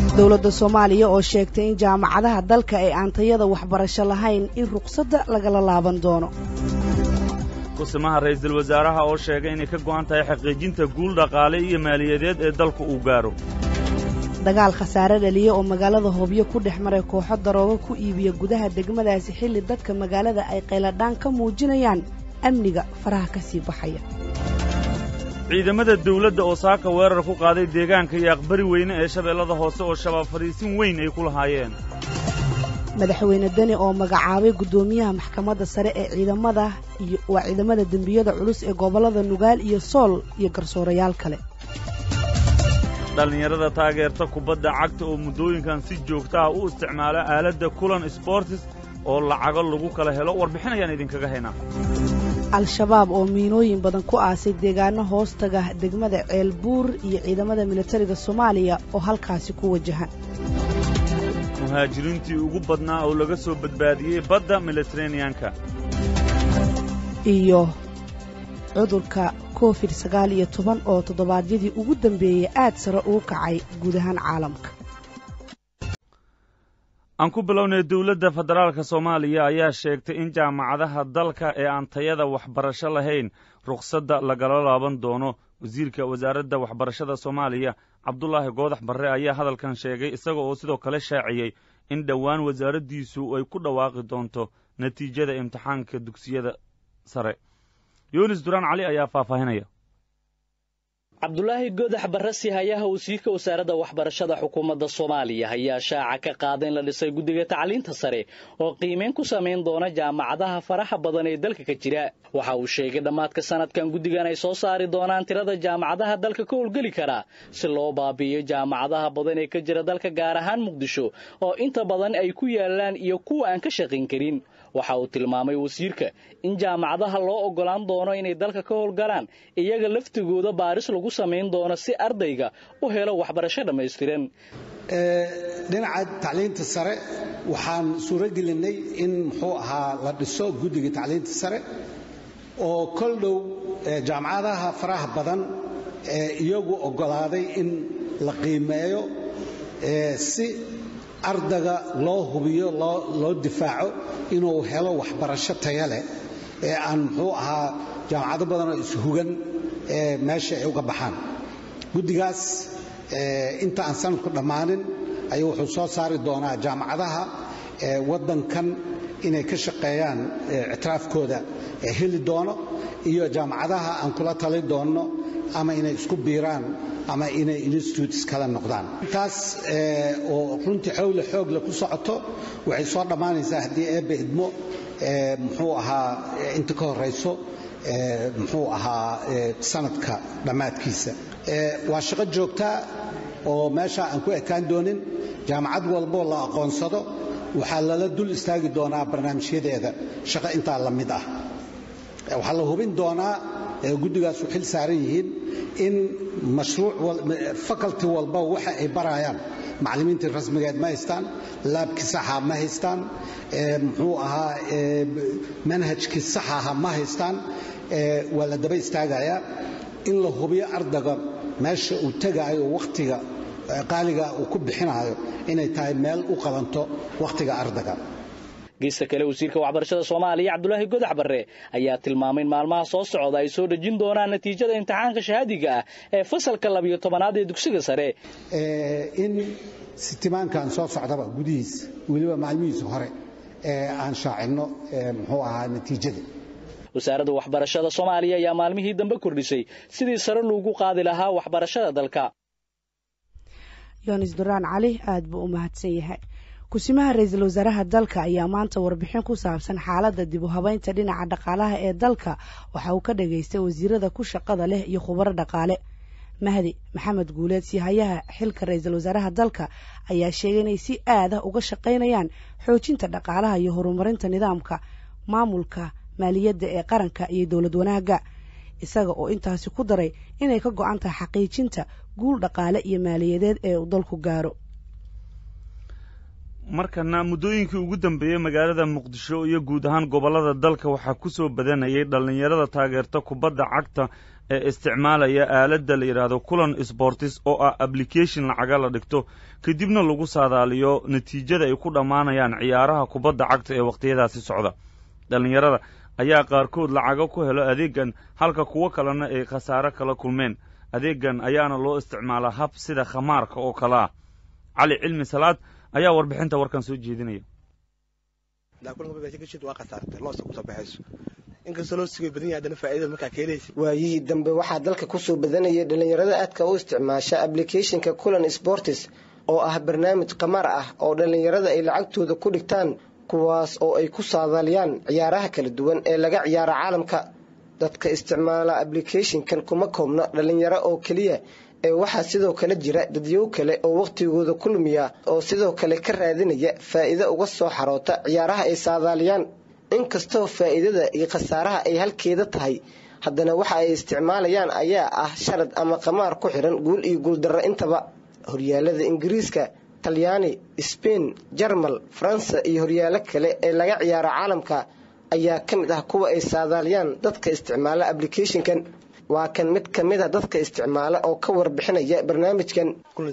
dowladda soomaaliya oo sheegtay in jaamacadaha dalka ay aan tayada waxbarasho lahayn in ruqsadda lagala laaban doono kusimaha ra'iisul wasaaraha oo sheegay inay ka go'an tahay xaqiijinta guul dhaqaale iyo maaliyadeed ee dalku uu gaaro dagaal khasaare dhaliya oo magaalada hobyo ku dhex maray kooxo daroogo ku iibiya gudaha degmadaasi xilli dadka magaalada ay qayladhaan ka muujinayaan amniga faraha ka sii baxaya ciidamada dawladda oo saaka weerar ku qaaday deegaanka iyo aqbari weyne ee shabeellada hoose oo shabaab fadhiisin weyn ay ku lahaayeen madaxweyne deni oo magacaabay guddoomiyaha maxkamadda sare ee ciidamada iyo waa ciidamada dembiyada culus ee gobollada nugaal iyo sool iyo garsoorayaal kale dhallinyarada taageerta kubadda cagta oo muddooyinkan si joogta ah u isticmaala aaladda kulan sbortis oo lacago lagu kala helo warbixin ayaan idinkaga haynaa al-shabaab oo miinooyin badan ku aasay deegaano hoostaga degmada ceelbuur iyo ciidamada militariga soomaaliya oo halkaasi ku wajahan muhaajiriintii ugu badnaa oo laga soo badbaadiyey badda militareneyanka iyo cudurka covid sagaal iyo toban oo toddobaadyadii ugu dambeeyey aad sare ugu kacay guud ahaan caalamka aan ku bilownay dawladda federaalka soomaaliya ayaa sheegtay in jaamacadaha dalka ee aan tayada waxbarasho lahayn rukhsadda lagala laaban doono wasiirka wasaaradda waxbarashada soomaaliya cabdulaahi goodax barre ayaa hadalkan sheegay isaga oo sidoo kale shaaciyey in dhowaan wasaaraddiisu ay ku dhawaaqi doonto natiijada imtixaanka dugsiyada sare yunis duraan cali ayaa faahfaahinaya cabdulaahi goodax barrasi hayaha wasiirka wasaaradda waxbarashada xukuumadda soomaaliya ayaa shaaca ka qaada in la dhisay guddiga tacliinta sare oo qiimeyn ku samayn doona jaamacadaha faraha badan ee dalka ka jira waxa uu sheegay dhammaadka sanadkan guddigan ay soo saari doonaan tirada jaamacadaha dalka ka howlgeli kara si loo baabi'iyo jaamacadaha badan ee ka jira dalka gaar ahaan muqdisho oo inta badan ay ku yaalaan iyo kuwa aan ka shaqayn karin waxa uu tilmaamay wasiirka in jaamacadaha loo oggolaan doono inay dalka ka howlgalaan iyaga laftigooda baaris lagu samayn doono si ardayga u helo waxbarasho dhammaystiran dhinaca tacliinta sare waxaan suuro gelinay in muxuu ahaa la dhiso guddiga tacliinta sare oo kol dhow jaamacadaha faraha badan ee iyagu oggolaaday in la qiimeeyo si ardayga loo hubiyo loo difaaco inuu helo waxbarasho taya leh ee aan muxuu ahaa jaamacado badanoo ishugan ee meesha ay uga baxaan guddigaas inta aan sanadku dhammaanin ayuu wuxuu soo saari doonaa jaamacadaha waddankan inay ka shaqeeyaan ictiraafkooda heli doono iyo jaamacadaha aan kula tali doonno ama inay isku biiraan ama inay institutes kala noqdaan taas oo runtii xowle xoogle ku socoto waxay soo dhammaanaysaa haddii eebbe idmo muxuu ahaa inta ka horayso muxuu ahaa sanadka dhammaadkiisa waa shaqo joogtaa oo meesha aan ku ekaan doonin jaamacad walboo la aqoonsado waxaa lala dul istaagi doonaa barnaamijyadeeda shaqo intaa la mid ah waxaa la hubin doonaa guddigaasu xil saaran yihiin in mashruuc faculty walba waxa ay barayaan macallimiintii rasmigeed ma haystaan laabkii saxa ma haystaan muxuu ahaa manhajkii sax aha ma haystaan waa la daba istaagayaa in la hubiyo ardayga meesha uu tegaayo wakhtiga qaaliga uu ku bixinaayo inay tahay meel u qabanto wakhtiga ardayga geesta kale wasiirka waxbarashada soomaaliya cabdulaahi godax barre ayaa tilmaamay in maalmaha soo socda ay soo dhejin doonaan natiijada imtixaanka shahaadiga ah ee fasalka labiyo tobanaad ee dugsiga sare in sitimaankan soo socdaba gudihiisa weliba maalmihiisa hore ee aan shaacinno muxuu ahaa natiijada wasaaradda waxbarashada soomaaliya ayaa maalmihii dambe kordhisay sidii sare loogu qaadi lahaa waxbarashada dalka yonis duraan cali aad buu u mahadsan yahay kusimaha ra-iisul wasaaraha dalka ayaa maanta warbixin ku saabsan xaaladda dib u habeynta dhinaca dhaqaalaha ee dalka waxa uu ka dhageystay wasiirada ku shaqada leh iyo khubaro dhaqaale mahdi maxamed guuleed sihayaha xilka ra-iisul wasaaraha dalka ayaa sheegay inay si aadah uga shaqaynayaan xoojinta dhaqaalaha iyo horumarinta nidaamka maamulka maaliyadda ee qaranka iyo dowlad wanaagga isaga oo intaasi ku daray inay ka go-an tahay xaqiijinta guul dhaqaale iyo maaliyadeed ee uu dalku gaaro markana muddooyinkii ugu dambeeyey magaalada muqdisho iyo guud ahaan gobollada dalka waxaa ku soo badanayay dhallinyarada taageerta kubadda cagta ee isticmaalaya aaladda la yidhaahdo kulan sbortis oo ah ablication lacaga la dhigto kadibna lagu saadaaliyo natiijada ay ku dhammaanayaan ciyaaraha kubadda cagta ee wakhtiyadaasi socda dhallinyarada ayaa qaarkood lacago ku helo adeeggan halka kuwo kalena ay khasaare kala kulmeen adeeggan ayaana loo isticmaalaa hab sida khamaarka oo kale ah cali cilmi salaad ayaa warbixinta warkan soo jeedinaya waayihii dambe waxaa dalka kusoo badanayay dhallinyarada aadka u isticmaasha ablicathonka kulan sportis oo ah barnaamij qamar ah oo dhallinyarada ay lacagtooda ku dhigtaan kuwaas oo ay ku saadaaliyaan ciyaaraha kala duwan ee laga ciyaaro caalamka dadka isticmaala ablicathonkan kuma koobna dhallinyaro oo keliya ee waxaa sidoo kale jira dadyow kale oo wakhtigooda ku lumiya oo sidoo kale ka raadinaya faa'iido uga soo xaroota ciyaaraha ay saadaaliyaan inkastoo faa'iidada iyo khasaaraha ay halkeeda tahay haddana waxa ay isticmaalayaan ayaa ah sharad ama qamaar ku xidhan guul iyo guuldarro intaba horyaalada ingiriiska talyaani sbain jarmal faransa iyo horyaalo kale ee laga ciyaaro caalamka ayaa ka mid ah kuwa ay saadaaliyaan dadka isticmaala ablicathonkan waa kan mid ka mid a dadka isticmaala oo ka warbixinaya barnaamijkan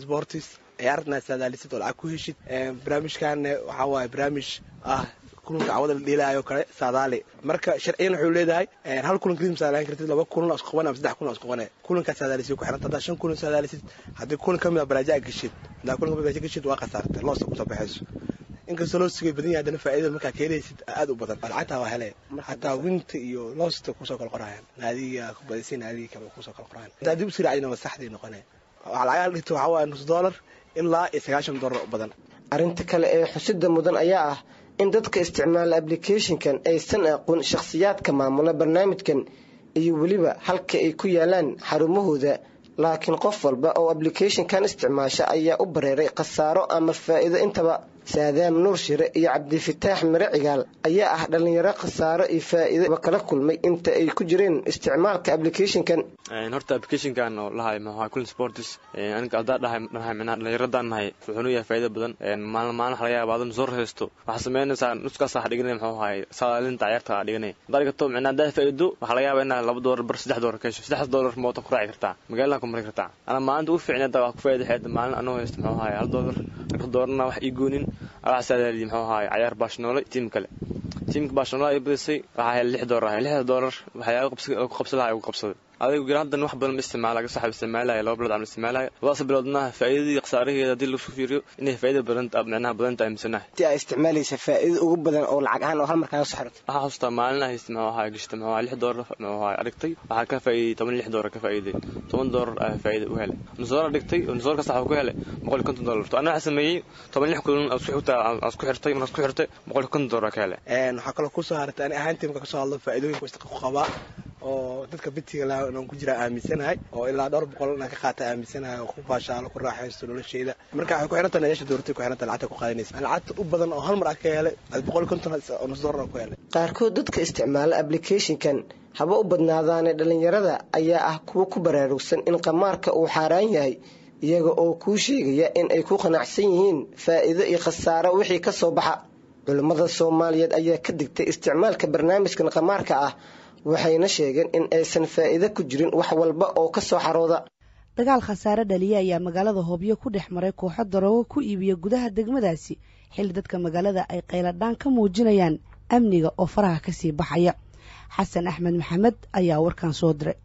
ciyaartana saadaalisid oo lacag ku heshid barnaamijkan waxaa waaye barnaamij ah kulanka cawada la dheelaayo kale saadaali marka sharciyan wuxuu leedahay hal kulan kadib saadaalin kartid laba kulan isku qaban ama saddex kulan isku qabane kulankaa saadaalisid ku xiranta haddaa shan kulan saadaalisid haddii kulan ka mid a baraaja geshid haddaa kulan ka mid baraaja geshid waa khasaartay loosta kusoo baxayso inkastoo loo sigay badan yahay haddana faa'iidada markaa ka helaysid aad u badan lacagtaa waa hele hataa winta iyo loosta kusoo kala qorayaan naadiga kubadaysa naadiga kale kusoo kala qorayaan hataa dib u sii raacdina waa saxdii noqone lacagaha dhigto waxaa waaye nus dollar ilaa iyo sagaashan dollar u badan arrinta kale ee xusida mudan ayaa ah in dadka isticmaala ablicathonkan aysan aqoon shakhsiyaadka maamula barnaamijkan iyo weliba halka ay ku yaalaan xarumahooda laakiin qof walba oo ablicathonkan isticmaasha ayaa u bareeray khasaaro ama faa'iido intaba saadaam nuur shire iyo cabdifataax mire cigaal ayaa ah dhallinyaro khasaaro iyo faa'iidoba kala kulmay inta ay ku jireen isticmaalka ablicathonkan horta applicationkan oo lahay maxaa kulin sportis aniga aldaa dhahay dhahay micnaha dhallinyaradaan nahay wuxuuna yahay faa'iido badan maalin maalin waxa laga yaaba adan soo rahaysto waxaa sameynaysaa nuskaas waxa dhiganay muxuu ahay saadaalinta ciyaarta aa dhiganay haddaa dhigato micnaha haddaa faa'iido waxaa laga yaaba inaad laba doolar bar saddex doolar ka hesho saddex doolar mootan ku raaci kartaa magaalada ku mari kartaa ana maalinta u fiicnay hadda waa ku faa'iida xeeda maalin anoo haysto muxuu ahay hal doolar halka doolarna wax ii goonin waxaa saadaaliyi muxuu ahay cayaar baashnoole tiim kale tiimka baashnoolada ay badisay waxaa helay lix doolar ahay lixda doolar waxyaaba ku qabsan lahaa ugu qabsaday adigu gira haddan wax badan ma isticmaala saxab isticmaalaya laba bilood aan isticmaalaya labadaas biloodna faa'iidadii khasaaraheeda haddii lagu fiiriyo inay faa'iida badan micnaha badanta aaminsanahay intii aa isticmaalaysa faa'iido ugu badan oo lacag ahaan oo hal mar kaaga soo xirto waxaa xasuustaa maalin ah haysta muxuu ahaa gashta muxuu ahaa lix doolar muxuu ahaa arigtay waxaa ka faa'iiday toban lix doolar ka faa'iiday toban doolar aa faa'iida u helay nusoor dhigtay nusoor kasta waxaa ku helay boqol iyo konton doolar to anaa waxaa sameeyey toban lix kulan aan isku xigtaa aan isku xirtay markaan isku xirtay boqol iyo konton doolar ka helay waxaa kaloo kusoo hartay ani ahaan tiimka kasoo hadlo faa'iidooyinka wastaqa ku qabaa oo dadka bitiga la aan ku jira aaminsanahay oo ilaa dhowr boqol inaan ka qaata aaminsanahay oo ku baashaalo ku raaxaysto nolosheeda marka waxay ku xirantahay nayaasha dowladda ku xirantahay lacagta ku qaadanaysa lacagta u badan oo hal mar aan ka helay boqol iyo konton oo nus doolar aan ku helay qaarkood dadka isticmaala ablicathonkan haba u badnaadaane dhallinyarada ayaa ah kuwo ku baraarugsan in qamaarka uu xaaraan yahay iyaga oo kuu sheegaya in ay ku qanacsan yihiin faa'iido iyo khasaaro wixii ka soo baxa culummada soomaaliyeed ayaa ka digtay isticmaalka barnaamijkan qamaarka ah waxayna sheegeen in aysan faa'iido ku jirin wax walba oo ka soo xarooda dagaal khasaare dhaliya ayaa magaalada hoobyo ku dhex maray kooxo daroogo ku iibiya gudaha degmadaasi xilli dadka magaalada ay qayladhaan ka muujinayaan amniga oo faraha kasii baxaya xasan axmed maxamed ayaa warkan soo diray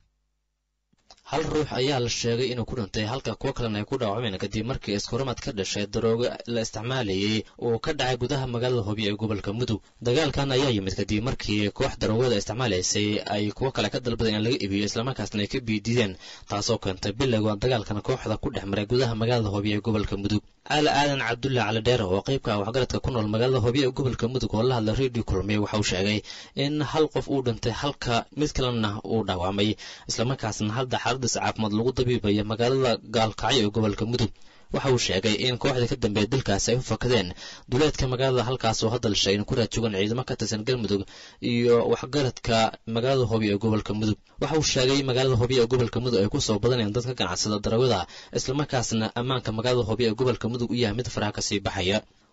hal ruux ayaa la sheegay inuu ku dhintay halka kuwo kalena ay ku dhaawacmeen kadib markii iskuramad ka dhashay daroogo la isticmaalayay uu ka dhacay gudaha magaalada hobiyo ee gobolka mudug dagaalkan ayaa yimid kadib markii koox daroogada isticmaalaysay ay kuwo kale ka dalbadeen in laga iibiyo islamarkaasna ay ka biidideen taasoo keentay bilowga dagaalkan kooxda ku dhex maray gudaha magaalada hobiyo ee gobolka mudug cali aadan cabdulla cali dheer oo qaybka waxgaradka ku nool magaalada hobiyo ee gobolka mudug oo la hadla redio kulmiye waxa uu sheegay in hal qof uu dhintay halka mid kalena uu dhaawacmay islamarkaasna hadda xaaladiis caafimaad lagu dabiibaya magaalada gaalkacyo ee gobolka mudug waxa uu sheegay in kooxda ka dambeeya dalkaasi ay u fakadeen duleedka magaalada halkaas oo hadal sheegay in ku raad joogan ciidamo ka tirsan galmudug iyo waxgaradka magaalada hobiyo ee gobolka mudug waxa uu sheegay magaalada hobiyo ee gobolka mudug ay ku soo badanayaan dad ka ganacsada darawada islamarkaasna ammaanka magaalada hobiyo ee gobolka mudug u yahay mid faraha kasii baxaya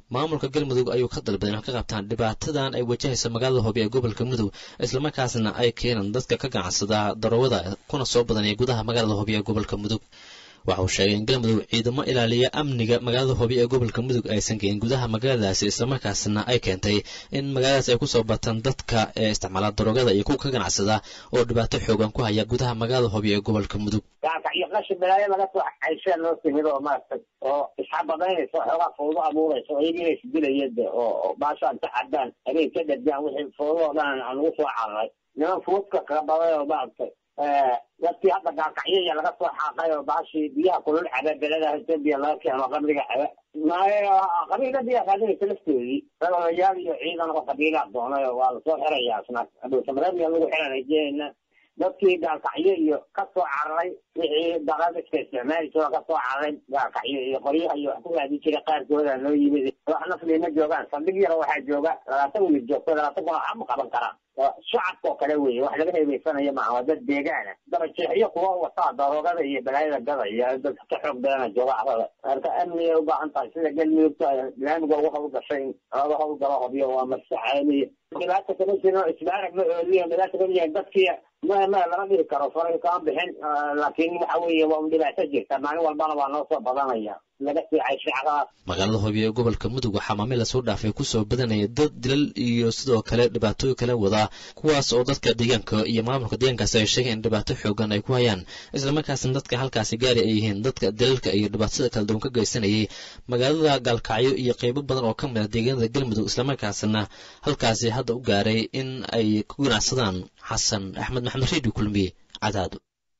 maamulka galmudug ayuu ka dalbaday in wax ka qabtaan dhibaatadan ay wajahaysa magaalada hoobi ee gobolka mudug islamarkaasna ay keenaan dadka ka ganacsada daroogada kuna soo badanaya gudaha magaalada hoobi ee gobolka mudug waxa uu sheegay in galmudug ciidamo ilaaliya amniga magaalada hoobi ee gobolka mudug aysan geen gudaha magaaladaasi islamarkaasna ay keentay in magaaladaas ay kusoo bataan dadka ee isticmaala daroogada iyo kuwa ka ganacsada oo dhibaato xoogan ku haya gudaha magaalada hoobi ee gobolka mudug iyo qashin balaayo laga soo xayshaa loo timid oo maaragtay oo isxabadaynaysa xoogaa fawdo abuuraysa oo iyagii inay isdilayeen de oo baashaan ka caddaan habeen ka dhadgaan wixii fawdo oo dhan aan ugu soo cararay niman fuudka kabaday oo maaragtay dadkii hadda gaakacyo iyo laga soo xaaqay oo baashii biyaha kulul caba beladaha etoobiya laga keeno qabriga caba qabiila biyaa qaadinaysa laftoodii dad odayaal iyo ciidan oo qabiilaa doonay oo waa lasoo xirayaa isna adowsamareedmiya lagu xiranay dadkii gaalkacyo iyo ka soo cararay wixii daqadiska isticmaali jiro ka soo cararay gaalkacyo iyo qoryaha iyo wax ku raadin jiray qaarkooda loo yimid wax nafli ma joogaan saldhig yar waxaa jooga labaatan wiil joogto labaatan kun waxba qaban karaan shacabka oo kale weeye wax laga heebeysanayo maaha waa dad deegaana dabajeexyo kuwa wataa daroogada iyo balaayada gada iyo dadka ka xoog badana jooga carada marka amnigay ubaahan tahay sida galmudugta laamiga ugu hawlgashay in laga hawlgalo hobyo waa maska caalamiya dhibaata kama jiro isbaarag ma ooliyo dhibaata kama jirin dadkii ma ma lama dhihi karo faray kama bixin laakiin waxa weeye waa un dhibaato jirta maalin walbana waa noo soo badanaya laga siicay shacadaas magaalada hoobi ee gobolka mudug waxaa maamil lasoo dhaafay kusoo badanaya dad dilal iyo sidoo kale dhibaatooyin kala wadaa kuwaas oo dadka deegaanka iyo maamulka deegaankaasi ay sheegeen in dhibaato xoogan ay ku hayaan islamarkaasna dadka halkaasi gaari ay yihiin dadka dilalka iyo dhibaatada kala duwan ka geysanayay magaalada gaalkacyo iyo qeybo badan oo ka mid ah deegaanada galmudug islamarkaasna halkaasi hadda u gaaray in ay ku ganacsadaan xasan axmed maxamed reedi kulmiye cadaado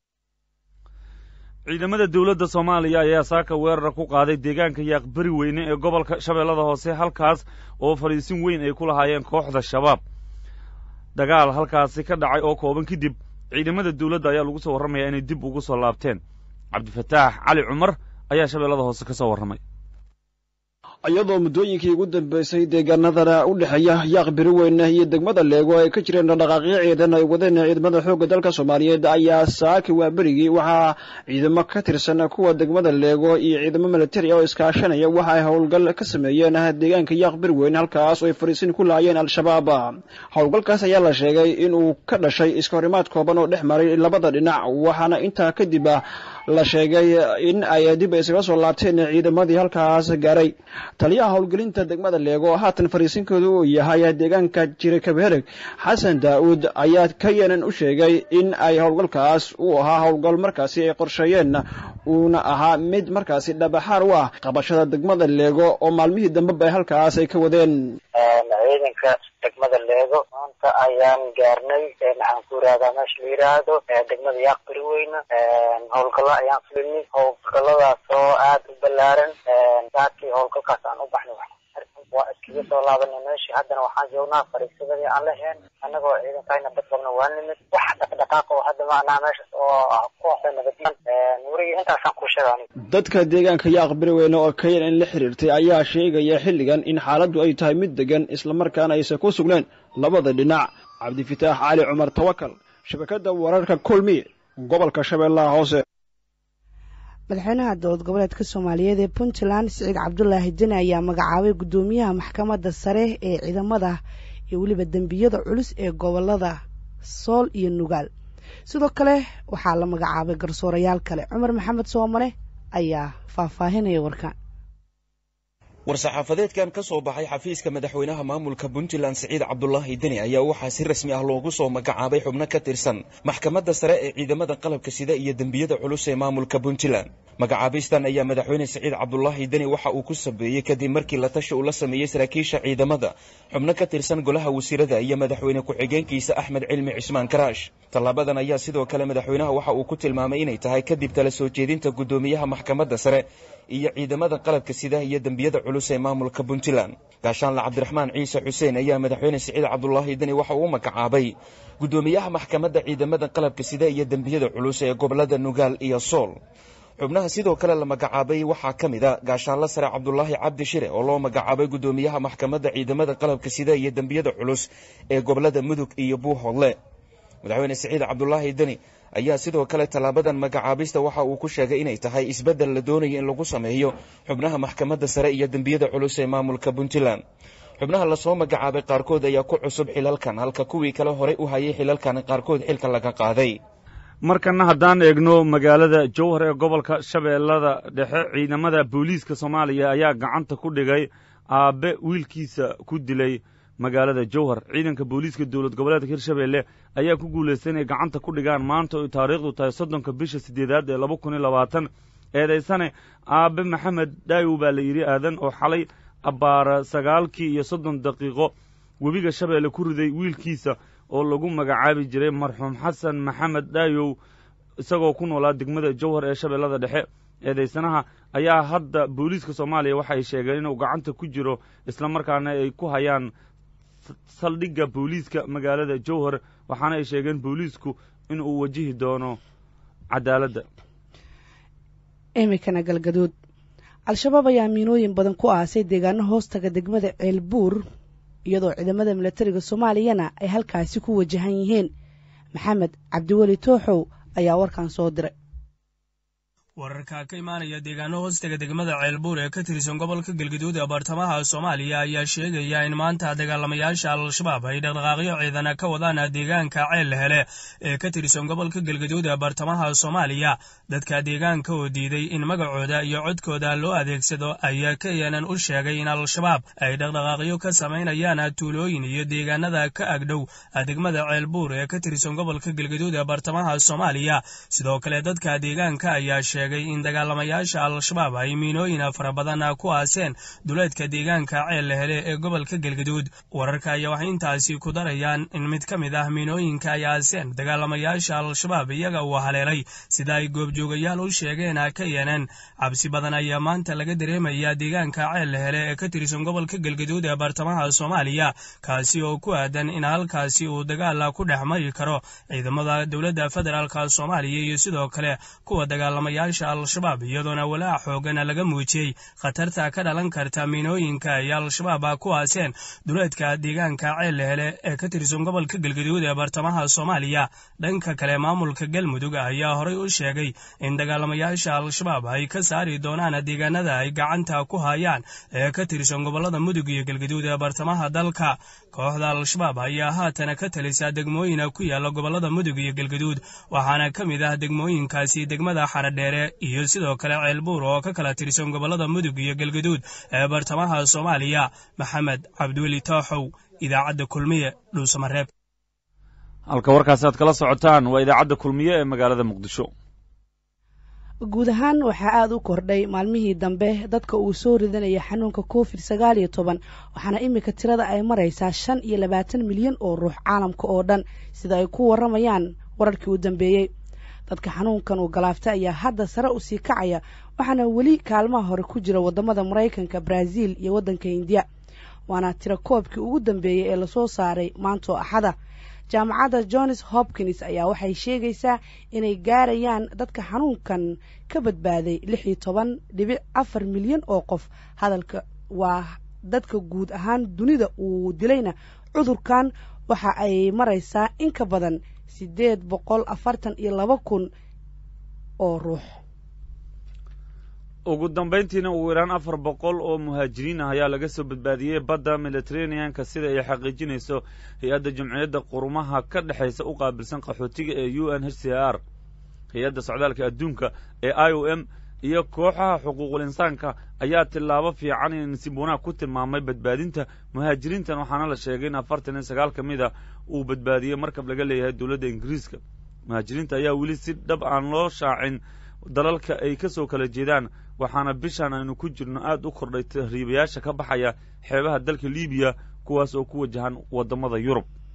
ciidamada dowladda soomaaliya ayaa saaka weerara ku qaaday deegaanka yaaqbari weyne ee gobolka shabeellada hoose halkaas oo fadhiisin weyn ay ku lahaayeen kooxda shabaab dagaal halkaasi ka dhacay oo kooban kadib ciidamada dowladda ayaa lagu soo warramayaa inay dib ugu soo laabteen cabdifataax cali cumar ayaa shabeellada hoose ka soo warramay iyadoo muddooyinkii ugu dambeysay deegaanadana u dhexeeya yaaq biri weyne iyo degmada leego ay ka jireen dhaqdhaqaaqyo ciidan ay wadeen ciidamada xoogga dalka soomaaliyeed ayaa saaki waa berigii waxaa ciidamo ka tirsan kuwa degmada leego iyo ciidamo militari oo iskaashanaya waxa ay howlgal ka sameeyeen deegaanka yaaq biri weyne halkaas oo ay fariisin ku laayeen al-shabaab howlgalkaas ayaa la sheegay inuu ka dhashay iska horimaad kooban oo dhex maray labada dhinac waxaana intaa kadib la sheegay in ay dib isaga soo laabteen ciidamadii halkaas gaaray taliyaha howlgelinta degmada leego oo haatan fariisinkoodu uu yahay deegaanka jire kabeereg xasan daa'uud ayaa ka yenan u sheegay in ay howlgalkaas uu ahaa howlgal markaasi ay qorsheeyeen uuna ahaa mid markaasi dhabaxaar u ah qabashada degmada leego oo maalmihii dambeba ay halkaas ay ka wadeen ciidanka degmada leego maanta ayaan gaarnay maxaan ku yirahdaa meesha la yiraahdo degmada yaaqbari weyne howlgallo ayaan fulinay howlgalladaas oo aad u ballaaran saakii howlgalkaas aan u baxnay waa iskaga soo laabanay meeshii haddana waxaan joognaa fariisadadii aan laheen annagoo ciidankayna dad qabna waa nimid wax dhaqdhaqaaq oo hadda macnaha meeshaas oo kooxda nabadiin wurigi intaasaan ku sheega aniga dadka deegaanka yaaq bari weyne oo kayan in la xiriirtay ayaa sheegaya xilligan in xaaladdu ay tahay mid degan islamarkaana aysan ku sugnayn labada dhinac cabdifitaax cali cumar tawakal shabakadda wararka kulmi gobolka shabeellaha hoose madaxweynaha dowlad goboleedka soomaaliyeed ee puntland siciid cabdulaahi deni ayaa magacaabay guddoomiyaha maxkamadda sare ee ciidamada iyo weliba dembiyada culus ee gobolada sool iyo nugaal sidoo kale waxaa la magacaabay garsoorayaal kale cumar maxamed soomale ayaa faahfaahinaya warkaan war-saxaafadeedkan ka soo baxay xafiiska madaxweynaha maamulka puntland siciid cabdulaahi deni ayaa waxaa si rasmi ah loogu soo magacaabay xubno ka tirsan maxkamadda sare ee ciidamada qalabka sida iyo dembiyada culus ee maamulka puntland magacaabistan ayaa madaxweyne siciid cabdulaahi deni waxa uu ku sabeeyey kadib markii la tashi uu la sameeyey saraakiisha ciidamada xubno ka tirsan golaha wasiirada iyo madaxweyne ku-xigeenkiisa axmed cilmi cismaan karaash tallaabadan ayaa sidoo kale madaxweynaha waxa uu ku tilmaamay inay tahay kadib tala soo jeedinta guddoomiyaha maxkamadda sare iyo ciidamada qalabka sida iyo dembiyada culus ee maamulka puntland gaashaanle cabdiraxmaan ciise xuseen ayaa madaxweyne siciid cabdulaahi deni waxa uu u magacaabay guddoomiyaha maxkamadda ciidamada qalabka sida iyo dembiyada culus ee gobolada nugaal iyo sool xubnaha sidoo kale la magacaabay waxaa ka mid a gaashaanle sare cabdulaahi cabdi shire oo loo magacaabay guddoomiyaha maxkamadda ciidamada qalabka sida iyo dembiyada culus ee gobolada mudug iyo buuhoodle madaxweyne siciid cabdulaahi deni ayaa sidoo kale tallaabadan magacaabista waxa uu ku sheegay inay tahay isbeddel la doonayo in lagu sameeyo xubnaha maxkamadda sare iyo dembiyada culus ee maamulka puntland xubnaha lasoo magacaabay qaarkood ayaa ku cusub xilalkan halka kuwii kale horey u hayay xilalkan qaarkood xilka laga qaaday markana haddaan eegno magaalada jowhar ee gobolka shabeellada dhexe ciidamada booliiska soomaaliya ayaa gacanta ku dhigay aabbe wiilkiisa ku dilay magaalada jowhar ciidanka booliiska dowlad goboleedka hirshabeelle ayaa ku guulaystay inay gacanta ku dhigaan maanta oy taariikhdu tahay soddonka bisha siddeedaad ee laba kun iyo labaatan eedaysane aabbe maxamed dhaayow baa la yidhi aadan oo xalay abbaara sagaalkii iyo soddon daqiiqo webiga shabeelle ku riday wiilkiisa oo lagu magacaabi jiray marxuum xasan maxamed dhaayow isagoo ku noolaa degmada jowhar ee shabeellada dhexe eedaysanaha ayaa hadda booliiska soomaaliya waxay sheegeen inuu gacanta ku jiro islamarkaana ay ku hayaan saldhigga booliiska magaalada jowhar waxaana ay sheegeen booliisku in uu wajihi doono cadaaladda iminkana galgaduud al-shabaab ayaa miinooyin badan ku aasay deegaano hoostaga degmada ceelbuur iyadoo ciidamada milatariga soomaaliyana ay halkaasi ku wajahan yihiin maxamed cabdiweli tooxow ayaa warkan soo diray wararka ka imaanaya deegaano hoostaga degmada ceelbuur ee ka tirsan gobolka galgaduud ee bartamaha soomaaliya ayaa sheegaya in maanta dagaalamayaasha al-shabaab ay dhaqdhaqaaqyo ciidana ka wadaan deegaanka ceel hele ee ka tirsan gobolka galgaduud ee bartamaha soomaaliya dadka deegaanka oo diiday in magacooda iyo codkooda loo adeegsado ayaa keenan u sheegay in al-shabaab ay dhaqdhaqaaqyo ka samaynayaan tuulooyin iyo deegaanada ka agdhow degmada ceelbuur ee ka tirsan gobolka galgaduud ee bartamaha soomaaliya sidoo kale dadka deegaanka ayaa in dagaalamayaasha al-shabaab ay miinooyin fara badan ku aaseen duleedka deegaanka ceel hele ee gobolka galgaduud wararka ayaa waxay intaasi ku darayaan in mid ka mid ah miinooyinka ay aaseen dagaalamayaasha al-shabaab iyaga uu haleelay sida ay goobjoogayaal u sheegeen ka yeeneen cabsi badan ayaa maanta laga dareemayaa deegaanka ceel hele ee ka tirsan gobolka galgaduud ee bartamaha soomaaliya kaasi oo ku aadan in halkaasi uu dagaal ku dhex mari karo ciidamada dowladda federaalk soomaaliya iyo sidoo kale kuwa dagaalamayaasha al-shabaab iyadoona walaac xoogana laga muujiyey khatarta ka dhalan karta miinooyinka ay al-shabaab ku aaseen duleedka deegaanka ceel hele ee ka tirsan gobolka galgaduud ee bartamaha soomaaliya dhanka kale maamulka galmudug ayaa horay u sheegay in dagaalamayaasha al-shabaab ay ka saari doonaan deegaanada ay gacanta ku hayaan ee ka tirsan gobolada mudug iyo galgaduud ee bartamaha dalka kooxda al-shabaab ayaa haatana ka talisa degmooyina ku yaala gobolada mudug iyo galgaduud waxaana ka mid ah degmooyinkaasi degmada xaradheere iyo sidoo kale ceelbuur oo ka kala tirsan gobolada mudug iyo galgaduud ee bartamaha soomaaliya maxamed cabdiweli tooxow idaacadda kulmiye dhuusamareeb halka warkaasi aad kala socotaan waa idaacadda kulmiye ee magaalada muqdisho guud ahaan waxaa aada u kordhay maalmihii dambe dadka uu soo ridanaya xanuunka covid sagaal iyo toban waxaana iminka tirada ay maraysaa shan iyo labaatan milyan oo ruux caalamka oo dhan sida ay ku warramayaan wararkii u dambeeyey dadka xanuunkan uu galaafta ayaa hadda sare u sii kacaya waxaana weli kaalmaha hore ku jira waddamada maraykanka brazil iyo waddanka indiya waana tiro koobkii ugu dambeeyey ee lasoo saaray maantoo axada jaamacadda johns hopkins ayaa waxay sheegaysaa inay gaarayaan dadka xanuunkan ka badbaaday lix iyo toban dhibic afar milyan oo qof hadalka waa dadka guud ahaan dunida uu dilayna cudurkan waxa ay maraysaa in ka badan siddeed boqol afartan iyo laba kun oo ruux ugu dambayntiina ugu yaraan afar boqol oo muhaajiriin ah ayaa laga soo badbaadiyey badda mediteraneanka sida ay xaqiijinayso hay-adda jumciyadda qurumaha ka dhexaysa u qaabilsan qaxootiga ee u n h c r hay-adda socdaalka adduunka ee i o m iyo kooxaha xuquuqul insaanka ayaa tillaabo fiican in nasiib wanaag ku tilmaamay badbaadinta muhaajiriintan waxaana la sheegay in afartan iyo sagaal ka mid a uu badbaadiyey markab laga leeyahay dowladda ingiriiska muhaajiriinta ayaa weli si dhab aan loo shaacin dalalka ay ka soo kala jeedaan waxaana bishan aynu ku jirno aad u kordhay tahriibayaasha ka baxaya xeebaha dalka libiya kuwaas oo ku wajahan waddamada yurub